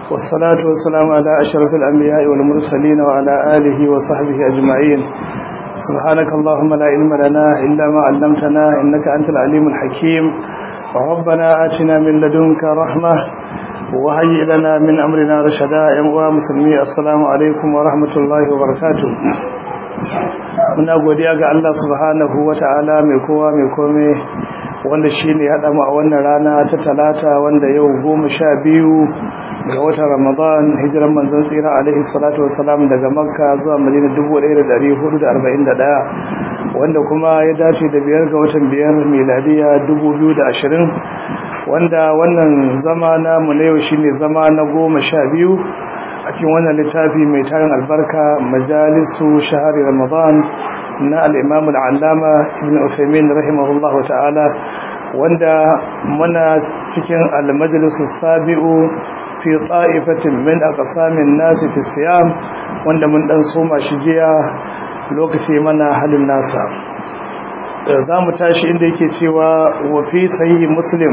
والصلاة والسلام على أشرف الأنبياء والمرسلين وعلى آله وصحبه أجمعين سبحانك اللهم لا علم لنا إلا ما علمتنا إنك أنت العليم الحكيم ربنا آتنا من لدنك رحمة وهيئ لنا من أمرنا رشدا يا مسلمي السلام عليكم ورحمة الله وبركاته muna godiya ga Allah subhanahu wata'ala mai kowa mai kome wanda shi ne haɗa mu a wannan rana ta talata wanda yau goma sha biyu ga watan ramadan hijiran manzon tsira alaihi salatu wasalam daga makka zuwa madina 1441 wanda kuma ya dace da biyar ga watan biyar miladiya 2020 wanda wannan zama namu na yau shine zama na goma sha biyu a cikin wannan littafi mai tarin albarka majalisu shahari ramadan na al'imam al'allama ibn usaimin rahimahullah ta'ala wanda muna cikin al-majalisu sabi'u fi ta'ifatin min aqsamin nasi fi siyam wanda mun dan soma shi jiya lokaci mana halin nasa za mu tashi inda yake cewa wa fi sahihi muslim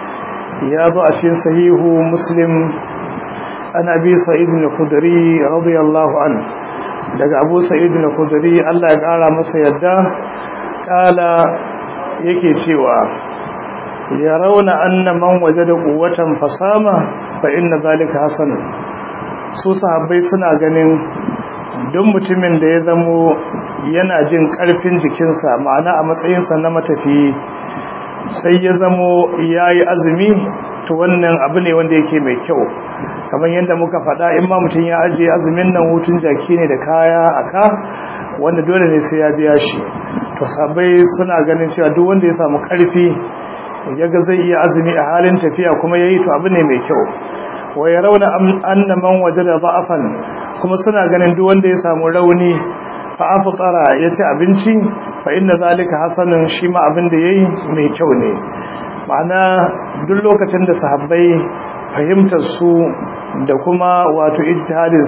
ya zo a cikin sahihu muslim an abi sa'id al-khudri radiyallahu an daga abu sa'id al-khudri Allah ya kara masa yadda kala yake cewa ya rauna anna man wajada quwwatan fasama fa inna zalika hasan su sahabbai suna ganin duk mutumin da ya zamo yana jin karfin jikinsa ma'ana a matsayinsa na matafiyi sai ya zamo yayi azumi to wannan abu ne wanda yake mai kyau kamar yadda muka faɗa in ma mutum ya ajiye azumin nan hutun jaki ne da kaya a ka wanda dole ne sai ya biya shi to sabai suna ganin cewa duk wanda ya samu ƙarfi ya ga zai iya azumi a halin tafiya kuma ya yi to abu ne mai kyau wa ya rauna anna man waje da za'afan kuma suna ganin duk wanda ya samu rauni fa afqara ya ci abinci fa inna zalika hasanun shi ma abin da yayi mai kyau ne ma'ana duk lokacin da sahabbai fahimtar su da kuma wato ijtihadin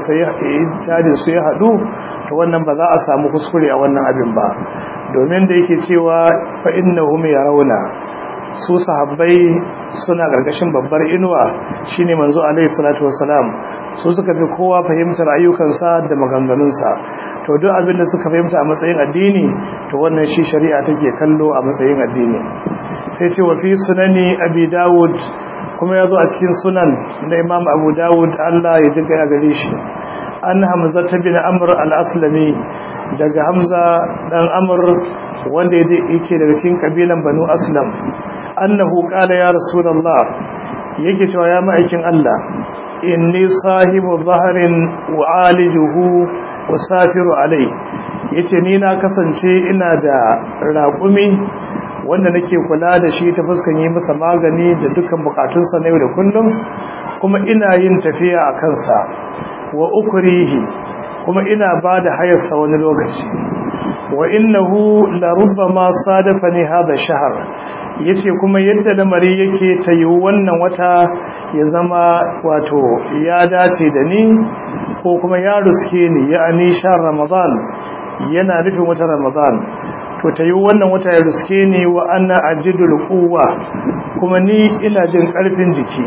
su ya haɗu to wannan ba za a samu kuskure a wannan abin ba domin da yake cewa fa innahum yarawna su sahabbai suna gargashin babbar inuwa shine manzo alaihi salatu wassalam su suka fi kowa fahimtar ayyukansa da maganganunsa to duk abin da suka fahimta a matsayin addini to wannan shi shari'a take kallo a matsayin addini sai ce wa fi sunani abi dawud kuma ya zo a cikin sunan na imam abu dawud allah ya duka ya gare shi an hamza ta bin amur al'aslami daga hamza dan amur wanda yake daga cikin kabilan banu aslam annahu qala ya rasulullah yake cewa ya ma'aikin allah inni sahibu zaharin wa'alijuhu wasafiru alai yace ni na kasance ina da raƙumi wanda nake kula da shi ta fuskan yi masa magani da dukkan bukatunsa na yau da kullum kuma ina yin tafiya a kansa wa ukrihi kuma ina ba da hayarsa wani lokaci wa innahu la rubbama sadafani hadha shahr yace kuma yadda lamari yake ta yi wannan wata ya zama wato ya dace da ni ko kuma ya ruske ni ya'ani shahr ramadan yana nufin wata ramadan to ta yi wannan wata ya ruske ni wa ana ajidul quwwa kuma ni ina jin karfin jiki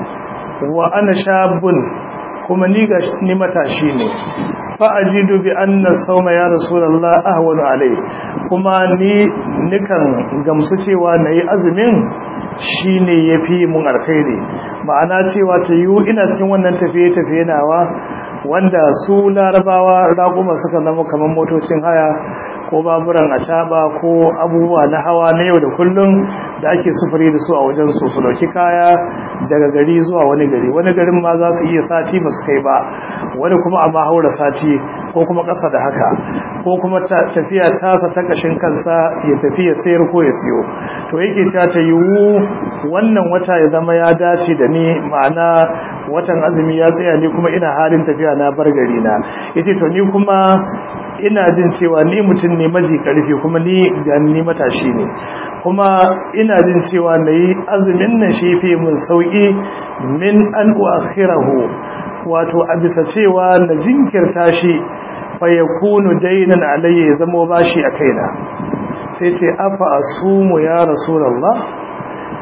wa ana shabun kuma ni ga ni matashi ne fa ajidu bi anna sawma ya rasulullah ahwanu alai kuma ni nikan gamsu cewa nayi azumin shine yafi mun alkhairi ma'ana cewa ta yi ina cikin wannan tafiye tafiye nawa wanda su larabawa raƙuma suka zama kamar motocin haya ko baburan acaba ko abubuwa na hawa na yau da kullum da ake sufuri da su a wajen su su dauki kaya daga gari zuwa wani gari wani garin ma za su iya sati ba su kai ba wani kuma amma haura sati ko kuma ƙasa da haka ko kuma tafiya tasa ta ƙashin kansa ya tafi ya sayar ko ya siyo to yake ta ta yiwu wannan wata ya zama ya dace da ni ma'ana watan azumi ya tsaya ni kuma ina halin tafiya na bar gari na yace to ni kuma ina jin cewa ni mutum ne maji karfi kuma ni ga ni matashi ne kuma ina jin cewa nayi azumin nan shi fi mun sauki min an uakhirahu wato a bisa cewa na jinkirta shi fa yakunu dainan alayya zama bashi a kaina sai ce afa asumu ya rasulullah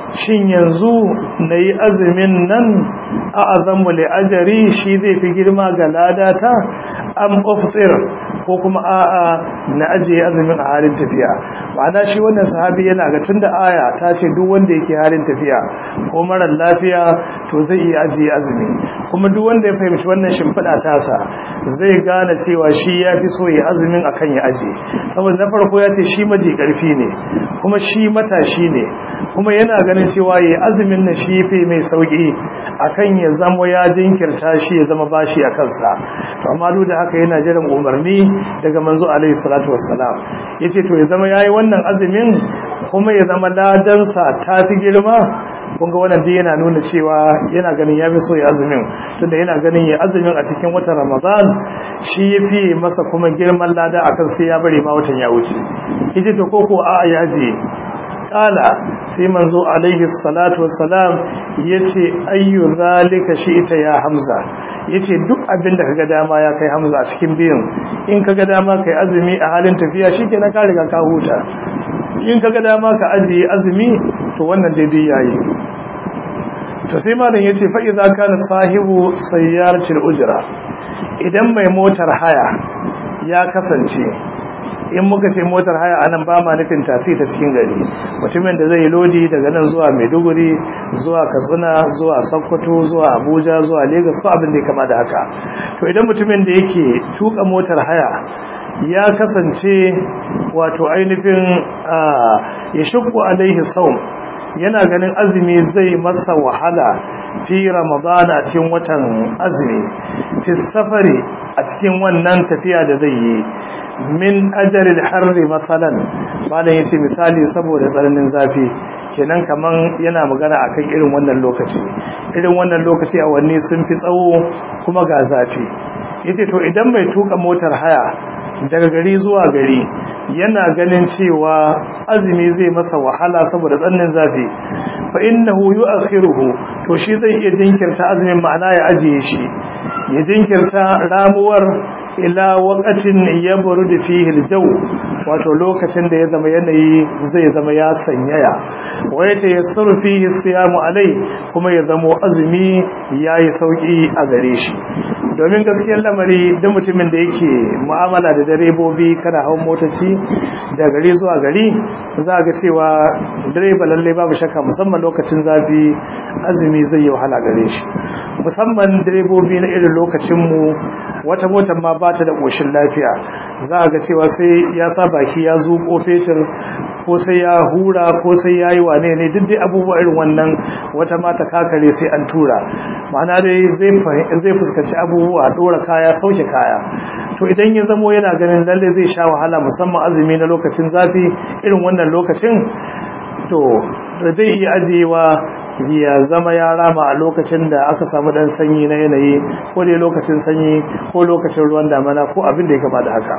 shin yanzu na yi azumin nan a azamu li ajari shi zai fi girma ga ladata am ofisir ko kuma a'a na ajiye azumin a halin tafiya ma'ana shi wannan sahabi yana ga tunda aya ta ce duk wanda yake halin tafiya ko marar lafiya to zai iya ajiye azumi kuma duk wanda ya fahimci wannan shimfiɗa tasa zai gane cewa shi ya fi so ya azumin akan ya ajiye saboda na farko ya ce shi maji ƙarfi ne kuma shi matashi ne kuma yana ganin cewa ya azumin na shi fi mai sauƙi akan ya zama ya jinkirta shi ya zama bashi a kansa to amma duk da haka yana jiran umarni daga manzo alaihi salatu wassalam yace to ya zama yayi wannan azumin kuma ya zama ladansa ta fi girma kun ga wannan dai yana nuna cewa yana ganin ya fi so ya azumin tunda yana ganin ya azumin a cikin watan Ramadan shi yafi masa kuma girman lada akan sai ya bari ma watan ya wuce yace to koko a yaji kala sai manzo alaihi salatu wassalam yace ayyu zalika ita ya hamza yace duk abin da kaga dama ya kai hamza a cikin biyun in kaga dama kai azumi a halin tafiya shikenan ka riga ka huta in kaga dama ka ajiye azumi to wannan daidai yayi to sai malam yace fa idza kana sahibu sayyaratil ujra idan mai motar haya ya kasance in muka ce motar haya anan ba ma nufin tasi ta cikin gari mutumin da zai lodi daga nan zuwa maiduguri zuwa katsina zuwa sokoto zuwa abuja zuwa lagos ko abin da ya kama da haka to idan mutumin da yake tuka motar haya ya kasance wato ainihin ya shukku alaihi saum yana ganin azumi zai masa wahala fi ramadana a cikin watan azumi fi safari a cikin wannan tafiya da zai yi min ajalil harri masalan malam yace misali saboda tsananin zafi kenan kaman yana magana akan irin wannan lokaci irin wannan lokaci a wanne sun fi tsawo kuma ga zafi yace to idan mai tuka motar haya daga gari zuwa gari yana ganin cewa azumi zai masa wahala saboda tsananin zafi fa innahu yu'akhiruhu to shi zai iya jinkirta azumin ma'ana ya ajiye shi ya jinkirta ramuwar ila waqatin yabrudu fihi aljaw wato lokacin da ya zama yanayi zai zama ya sanyaya waya ta yasru fihi siyamu alai kuma ya zama azumi yayi sauki a gare shi domin gaskiyar lamari da mutumin da yake mu'amala da direbobi kana hawan motoci da gari zuwa gari za ga cewa direba lalle babu shakka musamman lokacin zafi azumi zai yi wahala gare shi musamman direbobi na irin lokacinmu wata motar ma ba ta da ƙoshin lafiya za a ga cewa sai ya sa baki ya zuƙo fetur ko sai ya hura ko sai ya yi wane ne duk dai abubuwa irin wannan wata mata kakare sai an tura ma'ana dai zai fuskanci abubuwa ɗora kaya sauke kaya to idan ya zamo yana ganin lalle zai sha wahala musamman azumi na lokacin zafi irin wannan lokacin to zai iya ajiyewa ya zama ya rama a lokacin da aka samu dan sanyi na yanayi ko dai lokacin sanyi ko lokacin ruwan damana ko abin da ya kama da haka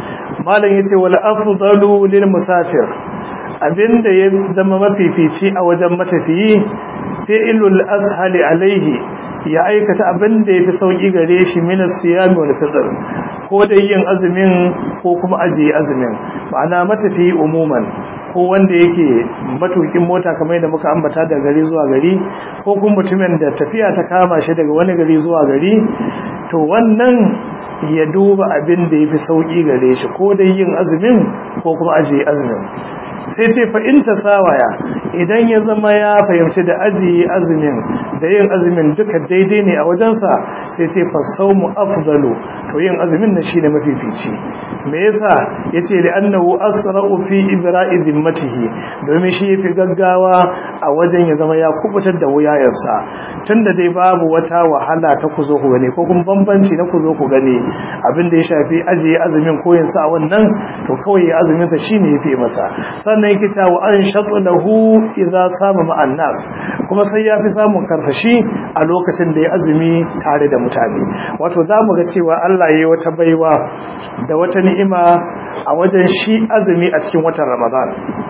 malam yace wal afdalu lil musafir abinda ya zama mafifici a wajen matafiyi fi'lul ashali alaihi ya aikata abinda yafi sauki gare shi min as-siyam wal fitr ko dai yin azumin ko kuma ajiye azumin ma'ana matafiyi umuman ko wanda yake matukin mota kamar yadda muka ambata daga gari zuwa gari ko kuma mutumin da tafiya ta kama shi daga wani gari zuwa gari to wannan ya duba abin da yafi sauki gare shi ko dai yin azumin ko kuma ajiye azumin sai ce fa in tasawaya idan ya zama ya fahimci da ajiye azumin da yin azumin duka daidai ne a wajensa sai ce fa saumu afdalu to yin azumin na shine mafifici me yasa yace li annahu asra'u fi ibra'i zimmatihi domin shi yafi gaggawa a wajen ya zama ya kubutar da wuyayarsa tunda dai babu wata wahala ta ku zo ku gani ko kuma bambanci na ku zo ku gani abin da ya shafi ajiye azumin ko yin sa wannan to kawai azumin sa shine yafi masa sannan yake cewa an shatu lahu idza sama ma'an nas kuma sai yafi samun karfashi a lokacin da ya azumi tare da mutane wato zamu ga cewa Allah yayi wata baiwa da wata ni'ima a wajen shi azumi a cikin watan Ramadan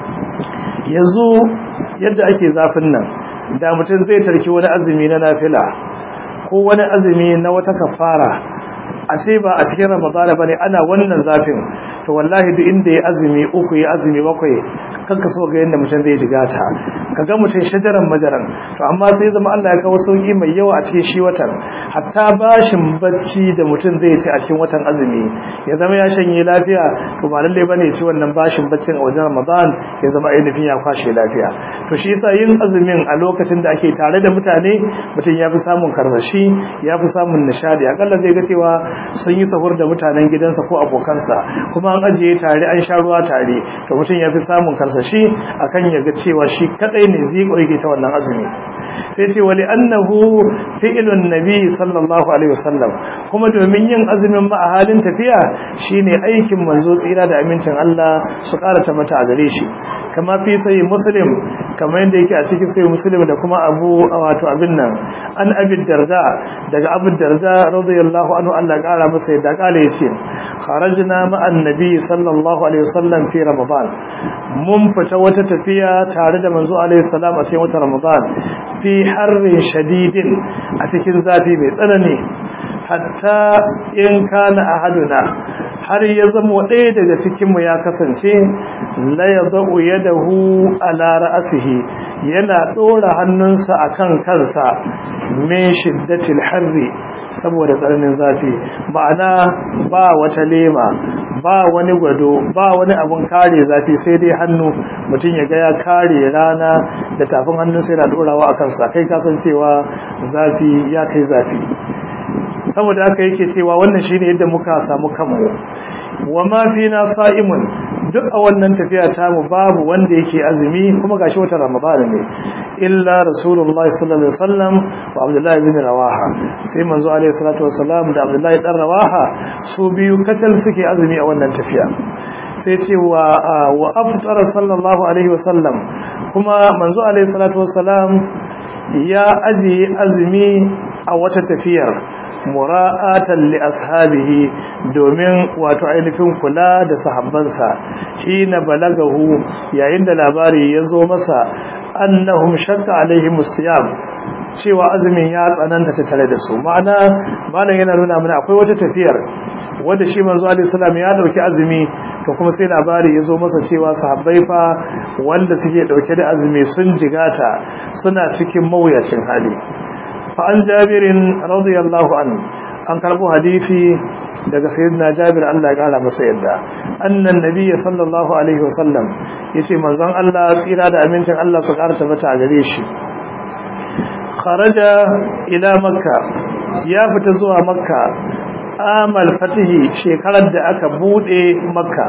yanzu yadda ake zafin nan da mutum zai tarki wani azumi na nafila ko wani azumi na wata kafara a ce ba a cikin Ramadan bane ana wannan zafin to wallahi duk inda ya azumi uku ya azumi bakwai kanka so ga yanda mutum zai jiga ta kaga mutum shajaran majaran to amma sai zama Allah ya kawo sauki mai yawa a cikin shi watan hatta bashin bacci da mutum zai ci a cikin watan azumi ya zama ya shanye lafiya to ba lalle bane ci wannan bashin baccin a wajen Ramadan ya zama ainihin ya kwashe lafiya to shi yasa yin azumin a lokacin da ake tare da mutane mutum ya fi samun karsashi ya fi samun nishadi akalla zai ga cewa sun yi sahur da mutanen gidansa ko abokansa kuma an ajiye tare an sha ruwa tare to mutum ya fi samun karsashi akan ya ga cewa shi kadai ne zai yake ta wannan azumi sai ce wali annahu fi'lun nabi sallallahu alaihi wasallam kuma domin yin azumin ma a halin tafiya shine aikin manzo tsira da amincin Allah su karata mata a gare shi kama fi sai muslim kamar yadda yake a cikin sai muslim da kuma abu wato abin nan an abi darda daga abu darda radiyallahu anhu Allah kara masa yadda kala yace kharajna ma'an nabi sallallahu alaihi wasallam fi ramadan mun fita wata tafiya tare da manzo alaihi salam a cikin wata ramadan fi harrin shadidin a cikin zafi mai tsanani hatta in kana ahaduna har ya zama ɗaya daga cikinmu ya kasance la yadau yadahu ala ra'sihi yana ɗora hannunsa akan kansa min shiddatil harri saboda tsananin zafi ma'ana ba wata lema ba wani gwado ba wani abun kare zafi sai dai hannu mutum ya ga ya kare rana da tafin hannun sai na dorawa a kansa kai kasancewa zafi ya kai zafi saboda haka yake cewa wannan shine yadda muka samu kanmu wa ma fina sa'imun duk a wannan tafiya ta mu babu wanda yake azumi kuma gashi wata ramadan ne illa rasulullahi sallallahu alaihi wasallam wa abdullahi bin rawaha sai manzo alaihi salatu wasallam da abdullahi dan rawaha su biyu kacal suke azumi a wannan tafiya sai ce wa wa aftara sallallahu alaihi wasallam kuma manzo alaihi salatu wasallam ya ajiye azumi a wata tafiyar mura'atan li ashabihi domin wato ainihin kula da sahabbansa hina balagahu yayin da labari ya zo masa annahum shakka alaihim siyam cewa azumin ya tsananta tattare da su ma'ana malam yana nuna mana akwai wata tafiyar wanda shi manzo alaihi salam ya dauki azumi to kuma sai labari ya zo masa cewa sahabbai fa wanda suke dauke da azumi sun jigata suna cikin mawuyacin hali fa'an jabirin radiyallahu an an karbo hadisi daga sayyidina jabir Allah ya kara masa yadda annan nabiyyi sallallahu alaihi wasallam yace manzon Allah tsira da amincin Allah su kara tabbata a gare shi kharaja ila makka ya fita zuwa makka amal fatihi shekarar da aka bude makka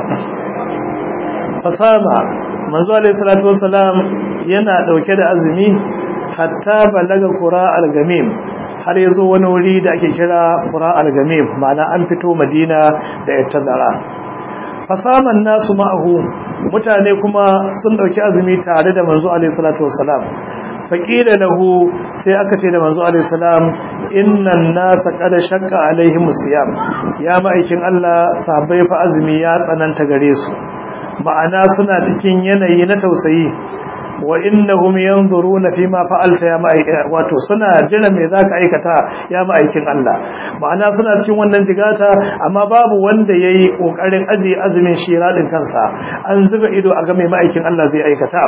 fasama manzo alaihi salatu wasalam yana dauke da azumi hatta balaga qura al-gamim har yazo wani wuri da ake kira qura al-gamim ma'ana an fito madina da ittazara fasaman nasu ma'ahu mutane kuma sun dauki azumi tare da manzo alaihi salatu wassalam faqila lahu sai aka ce da manzo alaihi salam innan nasa qad shaqqa alaihim siyam ya ma'aikin Allah sahabbai fa azumi ya tsananta gare su ma'ana suna cikin yanayi na tausayi wa innahum yanzuruna fima fa'alta ya ma'aikata wato suna jira me zaka aikata ya ma'aikin Allah ma'ana suna cikin wannan jigata amma babu wanda yayi kokarin aje azumin shi radin kansa an zuba ido a ga me ma'aikin Allah zai aikata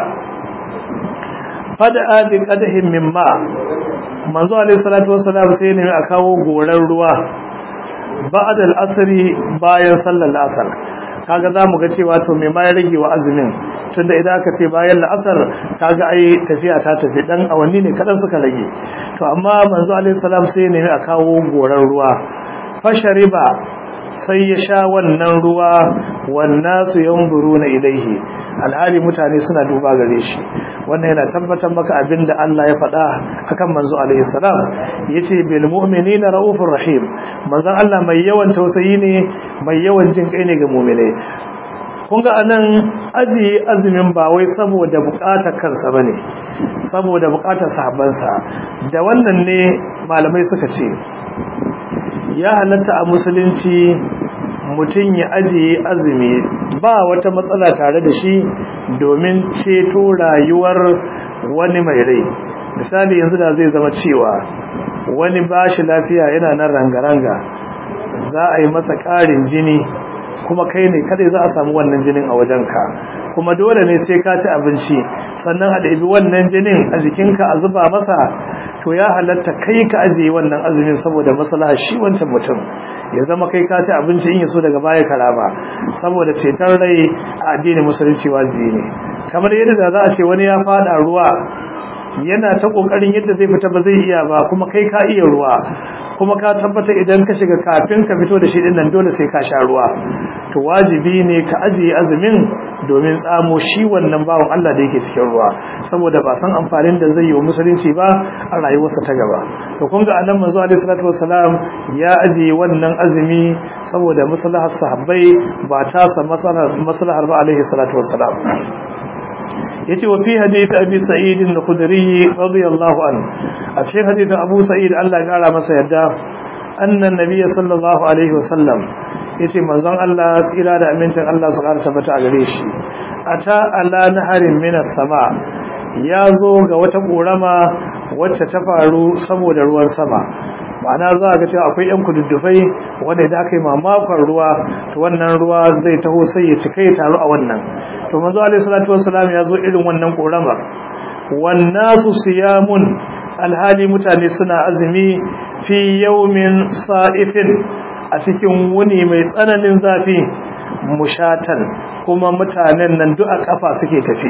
fada bi qadahin mimma manzo alaihi salatu wassalam sai ne a kawo goran ruwa ba'da al-asri bayan sallar asar kaga zamu ga cewa to me ma ya rage wa azumin tunda idan aka ce bayan la'asar kaga ai tafiya ta tafi dan awanni ne kadan suka rage to amma manzo alaihi salam sai ne a kawo goran ruwa fashariba sai ya sha wannan ruwa wannan su yanzuruna ilaihi alhali mutane suna duba gare shi wannan yana tabbatar maka abinda Allah ya faɗa akan manzo alaihi salam yace bil mu'minina raufur rahim manzon Allah mai yawan tausayi ne mai yawan jin kai ne ga mu'minai kun ga anan aji azumin ba wai saboda bukatar kansa bane saboda bukatar sahabbansa da wannan ne malamai suka ce ya halatta a musulunci mutum ya ajiye azumi ba wata matsala tare da shi domin ceto rayuwar wani mai rai misali yanzu da zai zama cewa wani ba shi lafiya yana nan ranga-ranga za a yi masa ƙarin jini kuma kai ne kadai za a samu wannan jinin a wajenka kuma dole ne sai ka ci abinci sannan a ɗabi wannan jinin a jikinka a zuba masa to ya halatta kai ka ajiye wannan azumin saboda maslaha shi wancan mutum ya zama kai ka ci abinci in yaso daga baya karama saboda ceton rai a addinin musulunci wajibi ne kamar yadda da za a ce wani ya fada ruwa yana ta kokarin yadda zai fita ba zai iya ba kuma kai ka iya ruwa kuma ka tabbata idan ka shiga kafin ka fito da shi din nan dole sai ka sha ruwa to wajibi ne ka ajiye azumin domin tsamo shi wannan bawan Allah da yake cikin ruwa saboda ba san amfanin da zai yi wa musulunci ba a rayuwarsa ta gaba to kun ga annabi manzo alaihi salatu wassalam ya ajiye wannan azumi saboda maslahar sahabbai ba ta sa maslahar ba alaihi salatu wassalam yace wa fi hadith abi sa'id al-khudri radiyallahu anhu a cikin hadith abu sa'id Allah ya kara masa yadda annan nabiyyi sallallahu alaihi wasallam yace manzon Allah tsira da amincin Allah su kara tabbata a gare shi ata ala naharin minas sama ya zo ga wata korama wacce ta faru saboda ruwan sama ma'ana za ga cewa akwai yan kududdufai wanda idan aka yi mamakon ruwa to wannan ruwa zai taho sai ya cika ya taru a wannan to manzo alaihi salatu wassalam ya zo irin wannan korama wan nasu siyamun alhali mutane suna azumi fi yawmin sa'ifin a cikin wuni mai tsananin zafi mushatan kuma mutanen nan duk a kafa suke tafi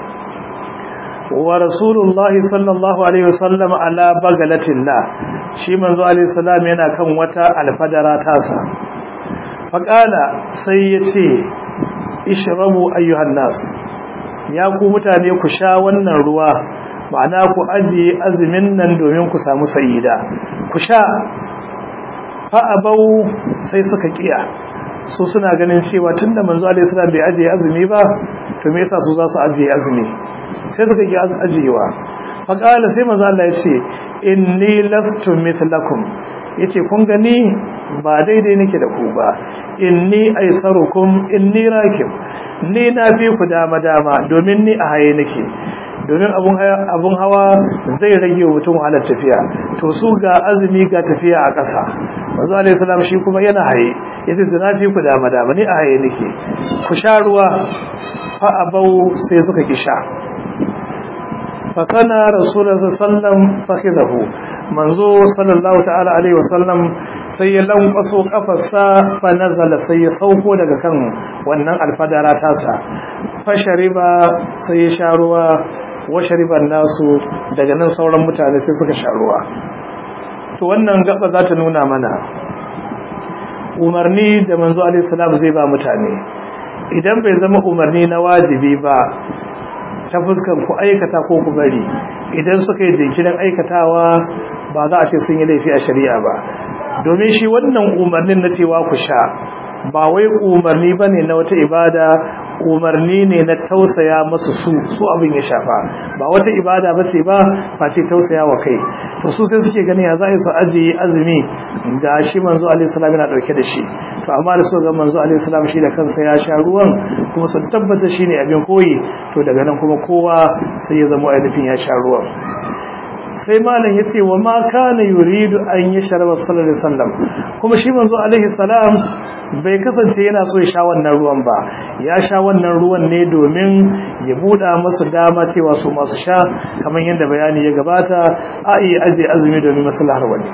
wa rasulullahi sallallahu alaihi wasallam ala bagalatillah shi manzo alaihi salam yana kan wata alfadara tasa faqala sai yace ishrabu ayyuhan nas ya ku mutane ku sha wannan ruwa ma'ana ku ajiye azumin nan domin ku samu sayida ku sha fa abau sai suka kiya su suna ganin cewa tunda manzo alaihi salam bai ajiye azumi ba to me yasa su za su ajiye azumi sai suka ki ajiyewa fa qala sai manzo Allah ya ce inni lastu mithlakum yace kun gani ba daidai nake da ku ba inni aisarukum inni rakim ni na fi ku dama dama domin ni a haye nake domin abun hawa zai rage wa mutum wahalar tafiya to su ga azumi ga tafiya a ƙasa manzo alaihi salam shi kuma yana haye yace to na fi ku dama dama ni a haye nake ku sha ruwa fa abau sai suka ki sha fa kana rasulullahi sallallahu alaihi wasallam fakhidahu manzo sallallahu ta'ala alaihi wasallam sai ya lankwaso kafarsa fa nazala sai ya sauko daga kan wannan alfadara tasa fa shariba sai ya sha ruwa wa shariban nasu daga nan sauran mutane sai suka sha ruwa to wannan gaba za ta nuna mana umarni da manzo alaihi salam zai ba mutane idan bai zama umarni na wajibi ba ta fuskan ku aikata ko ku bari idan suka yi jinkirin aikatawa ba za a ce sun yi laifi a shari'a ba domin shi wannan umarnin na cewa ku sha ba wai umarni ba ne na wata ibada umarni ne na tausaya masu su su abin ya shafa ba wata ibada ba ce ba face tausaya wa kai to su sai suke gani ya za su ajiye azumi ga shi manzo alaihi salam yana dauke da shi to amma da so ga manzo alaihi salam shi da kansa ya sha ruwan kuma sun tabbata shine abin koyi to daga nan kuma kowa sai ya zama ainihin ya sha ruwan sai malam ya ce wa ma kana yuridu an yi sharaba sallallahu alaihi wasallam kuma shi manzo alaihi salam bai kasance yana so ya sha wannan ruwan ba ya sha wannan ruwan ne domin ya buɗa masu dama cewa su masu sha kamar yadda bayani ya gabata a iya aje azumi domin maslahar wani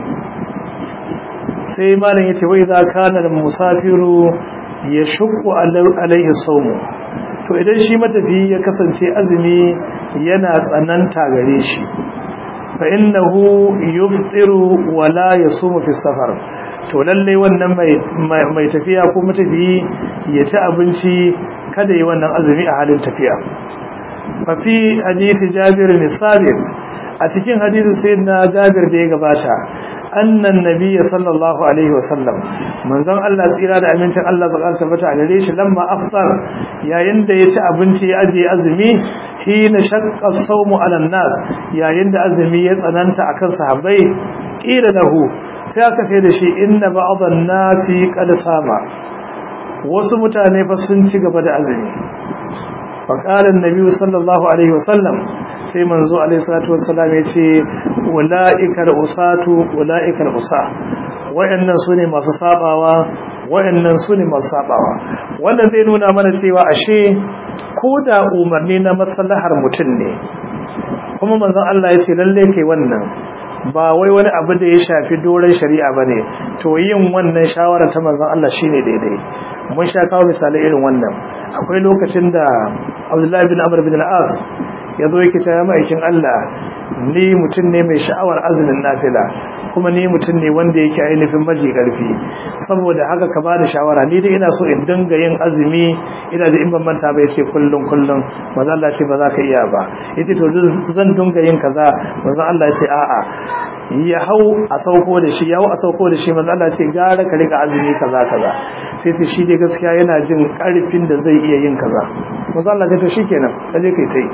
sai malam ya ce wai za kana da musafiru ya shukku alaihi saumu to idan shi matafi ya kasance azumi yana tsananta gare shi fa innahu yuftiru wa la yasumu fi safar to lalle wannan mai mai tafiya ko matafi ya ci abinci kada yi wannan azumi a halin tafiya fa fi hadisi Jabir bin Sabir a cikin hadisin sayyidina Jabir da ya gabata annan nabiyyi sallallahu alaihi wasallam manzon Allah tsira da amincin Allah subhanahu tabbata a gare shi lamma aftar yayin da ya ci abinci ya aje azumi hina shaqqa as-sawmu 'ala an-nas yayin da azumi ya tsananta akan sahabbai qila lahu sai aka ce da shi inna ba'dhan nasi qad sama wasu mutane fa sun ci gaba da azumi fa qala an-nabi sallallahu alaihi wasallam sai manzo alaihi salatu wassalam ya ce ulaika al-usatu ulaika al-usa wayannan sune masu sabawa wayannan su ne masu sabawa wannan zai nuna mana cewa ashe ko da umarni na maslahar mutum ne kuma manzon Allah ya ce lalle kai wannan ba wai wani abu da ya shafi doron shari'a bane to yin wannan shawara ta manzon Allah shine daidai mun sha kawo misalai irin wannan akwai lokacin da Abdullahi bin Amr bin al-As ya zo yake ta ma'aikin Allah ni mutum ne mai sha'awar azumin nafila kuma ni mutum ne wanda yake ainihin maji karfi saboda haka ka bada shawara ni dai ina so in dinga yin azumi ina da in ban manta ba yace kullun kullun manzo Allah ce ba za ka iya ba yace to zan dinga yin kaza manzo Allah ce a'a ya hau a sauko da shi ya hau a sauko da shi manzo Allah ce gara ka rika azumi kaza kaza sai sai shi dai gaskiya yana jin karfin da zai iya yin kaza manzo Allah ce to shikenan kaje kai sai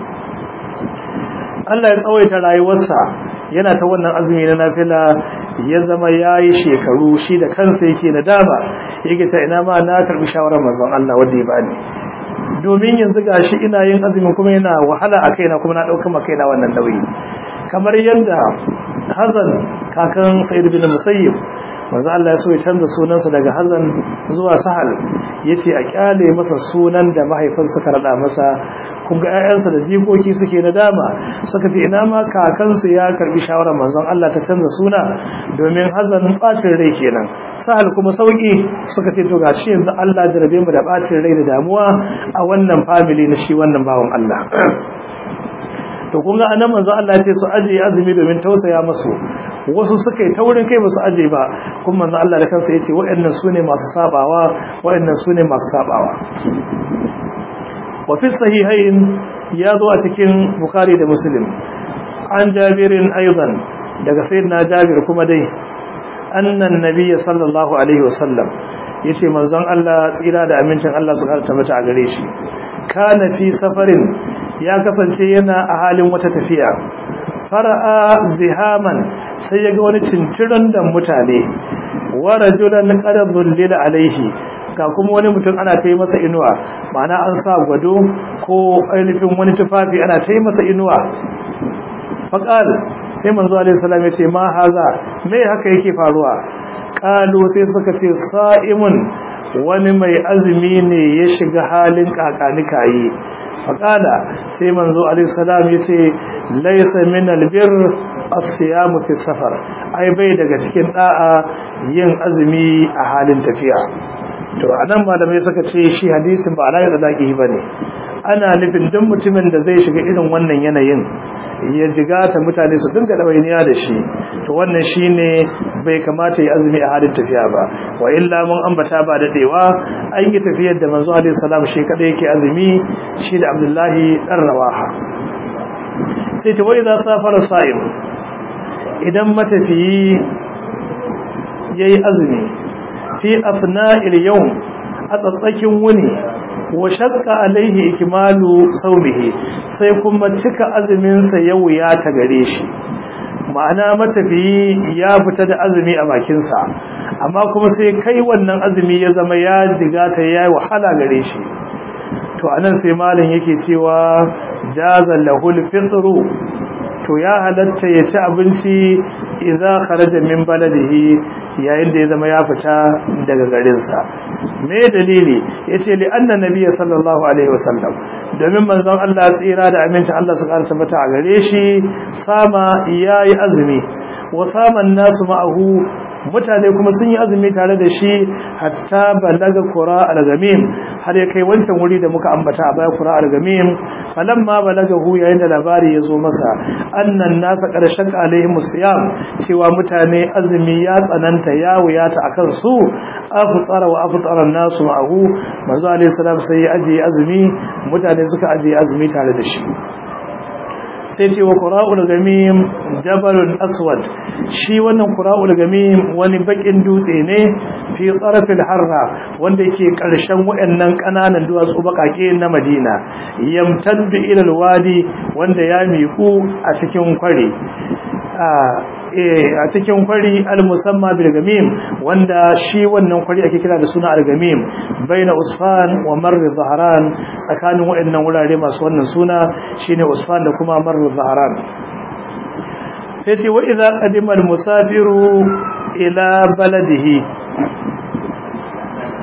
Allah ya tsawaita rayuwarsa yana ta wannan azumi na nafila ya zama yayi shekaru shi da kansa yake nadama yake ta ina ma na karbi shawarar manzon Allah wanda ya bani domin yanzu gashi ina yin azumi kuma yana wahala a kaina kuma na dauka ma kaina wannan nauyi kamar yanda Hazan kakan Sayyid bin Musayyib manzo Allah ya so ya canza sunansa daga Hazan zuwa Sahal yace a kyale masa sunan da mahaifinsa suka rada masa kun ga ƴaƴansa da jikoki suke nadama suka ce ina ma kakansu ya karbi shawarar manzon Allah ta canza suna domin hazan bacin rai kenan sahal kuma sauki suka ce to gashi yanzu Allah da rabe mu da bacin rai da damuwa a wannan family na shi wannan bawon Allah to kun ga anan manzo Allah ce su aje azumi domin tausaya masu wasu suka yi taurin kai basu aje ba kuma manzo Allah da kansa yace waɗannan sune masu sabawa waɗannan sune masu sabawa wa fi sahihain ya zo a cikin bukhari da muslim an jabirin aidan daga sayyidina jabir kuma dai annan nabiyyi sallallahu alaihi wasallam yace manzon Allah tsira da amincin Allah su karanta mata a gare shi kana fi safarin ya kasance yana a halin wata tafiya fara'a zihaman sai ya ga wani cinciran da mutane wa rajulan qad dhullila alaihi ga kuma wani mutum ana ta yi masa inuwa ma'ana an sa gwado ko ainihin wani tufafi ana ta yi masa inuwa faƙal sai manzo alaihi salam ya ce ma haza me haka yake faruwa ƙalu sai suka ce sa'imun wani mai azumi ne ya shiga halin kakanikayi faƙala sai manzo alaihissalam ya ce laisa min albir as-siyamu fi safar ai bai daga cikin da'a yin azumi a halin tafiya to anan malamai suka ce shi hadisin ba alayi da daki bane ana nufin duk mutumin da zai shiga irin wannan yanayin ya jigata mutane su dinga dawainiya da shi to wannan shine bai kamata ya azumi a halin tafiya ba wa illa mun ambata ba dadewa an yi tafiyar da manzo alaihi salam shi kada yake azumi shi da abdullahi dan rawaha sai ta wai za safara sa'im idan matafiyi yayi azumi fi afna'il yawm a tsatsakin wuni wa shakka alaihi ikmalu saumihi sai kuma cika azumin sa ya wuya ta gare shi ma'ana matafiyi ya fita da azumi a bakin sa amma kuma sai kai wannan azumi ya zama ya jiga ta yayi wahala gare shi to anan sai malin yake cewa jaza lahul fitru to ya halatta ya ci abinci idza kharaja min baladihi yayin da ya zama ya fita daga garinsa me dalili yace li anna nabiyyi sallallahu alaihi wasallam domin manzon Allah tsira da aminci Allah su karanta mata a gare shi sama yayi azumi wa saman nasu ma'ahu mutane kuma sun yi azumi tare da shi hatta balaga qura al-gamim har ya kai wancan wuri da muka ambata a baya qura al-gamim falamma balagahu yayin da labari ya zo masa annan nasa karshen alaihim siyam cewa mutane azumi ya tsananta ya wuyata akan su afṭara wa afṭara nasu ma'ahu manzo alaihi salam sai ya ajiye azumi mutane suka ajiye azumi tare da shi sai ce wa qura'ul gamim jabalun aswad shi wannan qura'ul gamim wani bakin dutse ne fi tsarafil harra wanda yake karshen wayannan kananan duwatsu bakake na Madina yamtaddu ila alwadi wanda ya miƙu a cikin kwari a cikin kwari al-musamma bil gamim wanda shi wannan kwari ake kira da suna al-gamim baina usfan wa marr zahran tsakanin wayannan wurare masu wannan suna shine usfan da kuma marr zahran sai ce wa idza qadima al-musafiru ila baladihi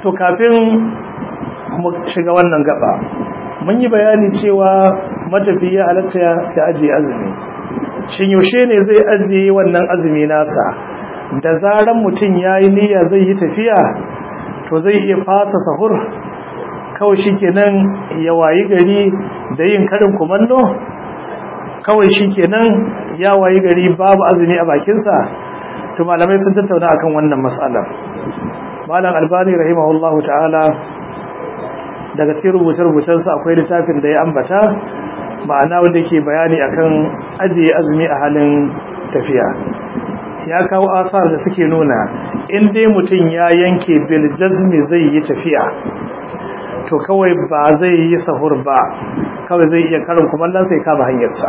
to kafin mu shiga wannan gaba mun yi bayani cewa matafiya halatta ya ajiye azumi shin yaushe ne zai ajiye wannan azumi nasa da zaran mutum ya yi niyya zai yi tafiya to zai iya fasa sahur kawai shi kenan ya wayi gari da yin karin kumallo kawai shi kenan ya wayi gari babu azumi a bakinsa to malamai sun tattauna akan wannan matsalar malam albani rahimahullahu ta'ala daga cikin rubuce-rubucensa akwai littafin da ya ambata ma'ana wanda ke bayani akan ajiye azumi a halin tafiya ya kawo asar da suke nuna in dai mutum ya yanke bil jazmi zai yi tafiya to kawai ba zai yi sahur ba kawai zai iya karin kumallon sai kama hanyarsa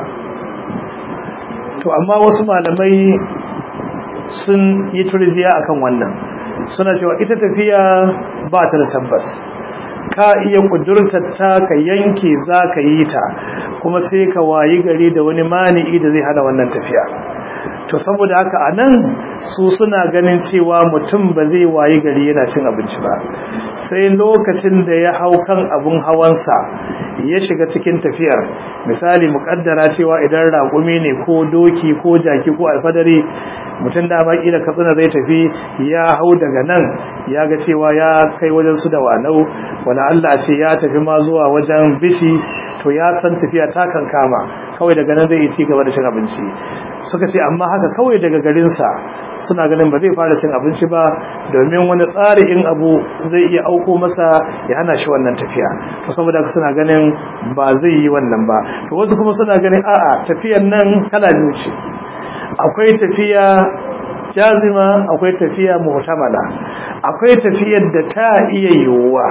to amma wasu malamai sun yi turjiya akan wannan suna cewa ita tafiya ba ta da tabbas ka iya kudurtatta ka yanke za ka yi ta kuma sai ka wayi gari da wani mani'i da zai hana wannan tafiya to saboda haka a nan su suna ganin cewa mutum ba zai wayi gari yana cin abinci ba sai lokacin da ya hau kan abun hawansa ya shiga cikin tafiyar misali muƙaddara cewa idan raƙumi ne ko doki ko jaki ko alfadari mutum da baki da katsina zai tafi ya hau daga nan ya ga cewa ya kai wajen su da wanau wani Allah ce ya tafi ma zuwa wajen bishi to ya san tafiya ta kan kama kawai daga nan zai yi ci gaba da cin abinci suka ce amma haka kawai daga garinsa suna ganin ba zai fara cin abinci ba domin wani tsari in abu zai iya auko masa ya hana shi wannan tafiya to saboda suna ganin ba zai yi wannan ba to wasu kuma suna ganin a'a tafiyan nan kala biyu ce akwai tafiya jazima akwai tafiya muhtamala akwai tafiyar da ta iya yiwuwa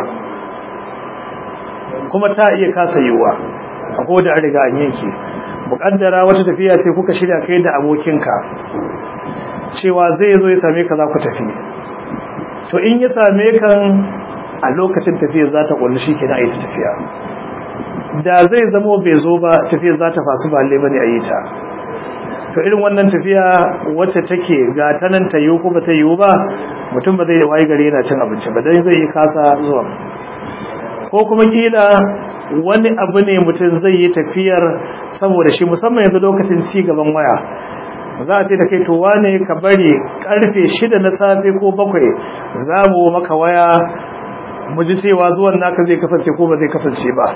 kuma ta iya kasa yiwuwa akwai da an riga an yanke muƙaddara wata tafiya sai kuka shirya kai da abokinka cewa zai zo ya same ka za ku tafi to in ya same kan a lokacin tafiyar za ta ƙulli shi ke na aiki tafiya da zai zamo bai zo ba tafiyar za ta fasu ba lalle bane a yi ta to irin wannan tafiya wacce take ga ta nan ta yiwu ko ba ta yiwu ba mutum ba zai wayi gari yana cin abinci ba dan zai yi kasa zuwa ko kuma kila wani abu ne mutum zai yi tafiyar saboda shi musamman yanzu lokacin ci gaban waya za a ce da kai to wane ka bari karfe shida na safe ko bakwai za mu maka waya mu ji cewa zuwan naka zai kasance ko ba zai kasance ba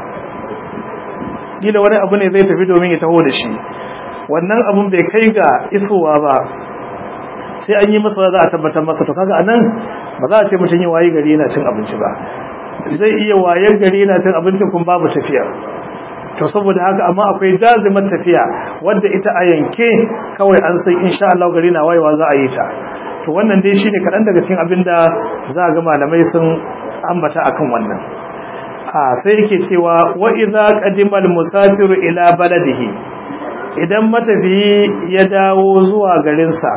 kila wani abu ne zai tafi domin ya taho da shi wannan abun bai kai ga isowa ba sai an yi masa za a tabbatar masa to kaga anan ba za a ce mutum yi waye gari yana cin abinci ba zai iya wayar gari yana cin abinci kun babu tafiya to saboda haka amma akwai jazimar tafiya wadda ita a yanke kawai an san insha Allah gari na wayewa za a yi ta to wannan dai shine kadan daga cikin abinda za ga malamai sun ambata akan wannan a sai yake cewa wa idza qadimal musafiru ila baladihi idan matafiyi ya dawo zuwa garinsa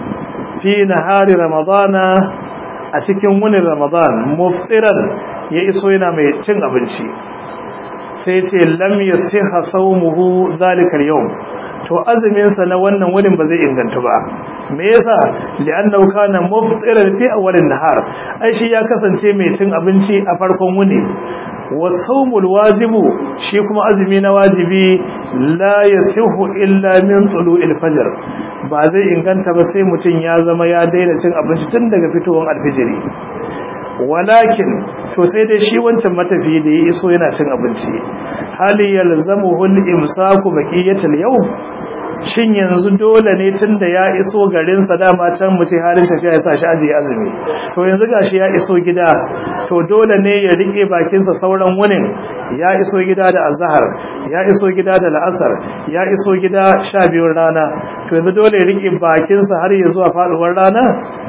fi nahari ramadana a cikin wani ramadan muftiran ya iso yana mai cin abinci sai ce lam yasiha sawmuhu zalika al-yawm to azumin sa na wannan wurin ba zai inganta ba me yasa li'annahu kana muftiran fi awwal an-nahar ai shi ya kasance mai cin abinci a farkon wuni wa sawmul wajibu shi kuma azumi na wajibi la yasihu illa min tulu'il fajr ba zai inganta ba sai mutum ya zama ya daina cin abinci tun daga fitowar alfijiri walakin to sai dai shi wancan matafi da ya iso yana cin abinci hali yalzamuhu al-imsaku baqiyatal yawm shin yanzu dole ne tunda ya iso garin sa dama can mu ce halin tafiya ya sa shi aje azumi to yanzu gashi ya iso gida to dole ne ya rike bakin sa sauran wunin ya iso gida da azhar ya iso gida da la'asar ya iso gida 12 rana to yanzu dole ya rike bakin sa har ya zuwa faduwar rana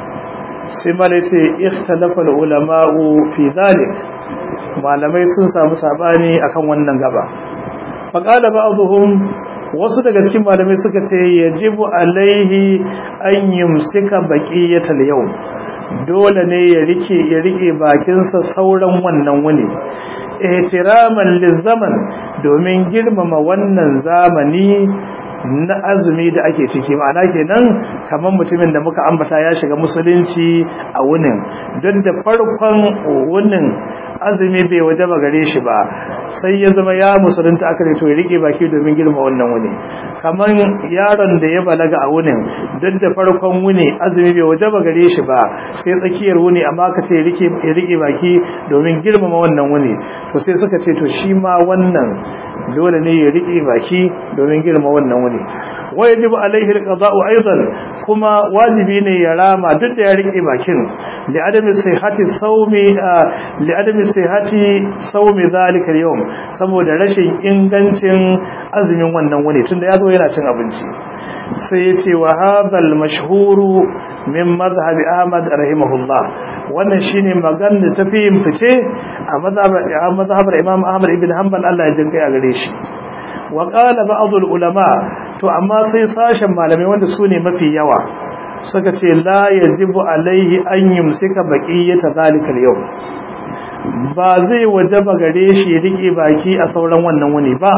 sai mala ce ikhtalafal ulama'u fi dhalik malamai sun samu sabani akan wannan gaba faqala ba'dhum wasu daga cikin malamai suka ce yajibu alaihi an yumsika baqiyatal yawm dole ne ya rike ya rike bakin sa sauran wannan wuni ihtiraman lizaman domin girmama wannan zamani na azumi da ake ciki ma'ana kenan kamar mutumin da muka ambata ya shiga musulunci a wunin don da farkon wunin azumi bai waje ba gare shi ba sai ya zama ya musulunta aka to ya rike baki domin girma wannan wuni kamar yaron da ya balaga a wunin don da farkon wuni azumi bai waje ba gare shi ba sai tsakiyar wuni amma ka ce ya rike baki domin girmama wannan wuni to sai suka ce to shi ma wannan dole ne ya rike baki domin girma wannan wuni wajibu alaihi alqada'u aidan kuma wajibi ne ya rama duk da ya rike bakin li adami sihhati sawmi li adami sihhati sawmi zalika al saboda rashin ingancin azumin wannan wuni tunda yazo yana cin abinci sai ya ce wa hadal mashhuru min madhhab ahmad rahimahullah wannan shine magana da tafi yin fice a mazhabar imam ahmad ibn hanbal Allah ya jinkai a gare shi wa qala ba'd ulama to amma sai sashen malamai wanda su ne mafi yawa suka ce la yajibu alaihi an yumsika baqiyata zalika al ba zai wajaba gare shi rike baki a sauran wannan wuni ba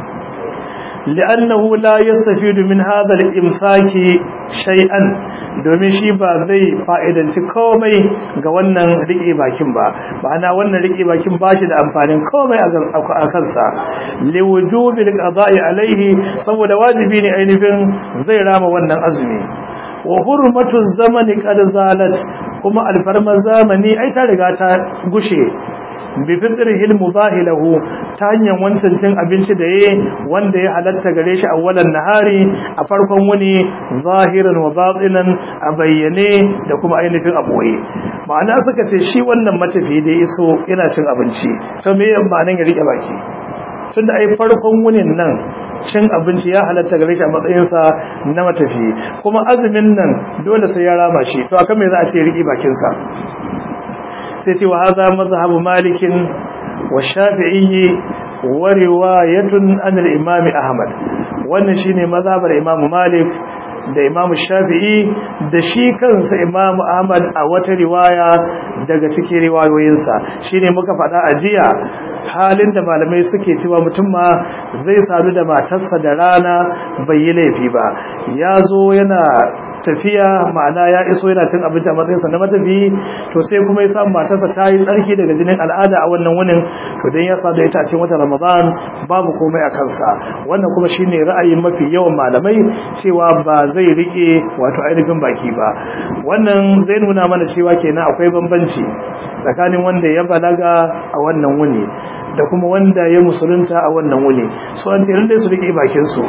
لأنه لا يستفيد من هذا الإمساك شيئا domin shi ba zai fa'idanci komai ga wannan riƙe bakin ba ma'ana wannan riƙe bakin ba shi da amfanin komai a kansa liwujubil qada'i alaihi saboda wajibi ne ainihin zai rama wannan azumi wa hurmatu zamani qad zalat kuma alfarman zamani ai ta riga ta gushe bi fitrihil mubahilahu ta hanyar wancan cin abinci da yayi wanda ya halatta gare shi awwalan nahari a farkon wuni zahiran wa batinan a bayyane da kuma ainihin aboye ma'ana suka ce shi wannan matafi da iso yana cin abinci to me ma'anan ya rike baki tunda ai farkon wunin nan cin abinci ya halatta gare shi a matsayinsa na matafi kuma azumin nan dole sai ya rama shi to akan me za a ce rike bakinsa sai ce wa haza mazhabu malikin wa shafi'i wa riwayatun an al-imam ahmad wannan shine mazhabar imam malik da imam shafi'i da shi kansa imam ahmad a wata riwaya daga cikin riwayoyinsa shine muka faɗa a jiya halin da malamai suke cewa mutum ma zai sadu da matarsa da rana bai yi laifi ba ya zo yana tafiya ma'ana ya iso yana cin abinci a matsayinsa na matafi to sai kuma ya samu matarsa ta yi tsarki daga jinin al'ada a wannan wunin to dan ya sadu ita a cikin watan ramadan babu komai a kansa wannan kuma shine ra'ayin mafi yawan malamai cewa ba zai rike wato ainihin baki ba wannan zai nuna mana cewa kenan akwai bambanci tsakanin wanda ya balaga a wannan wuni da kuma wanda ya musulunta a wannan wuni so an ce lalle su rike bakin su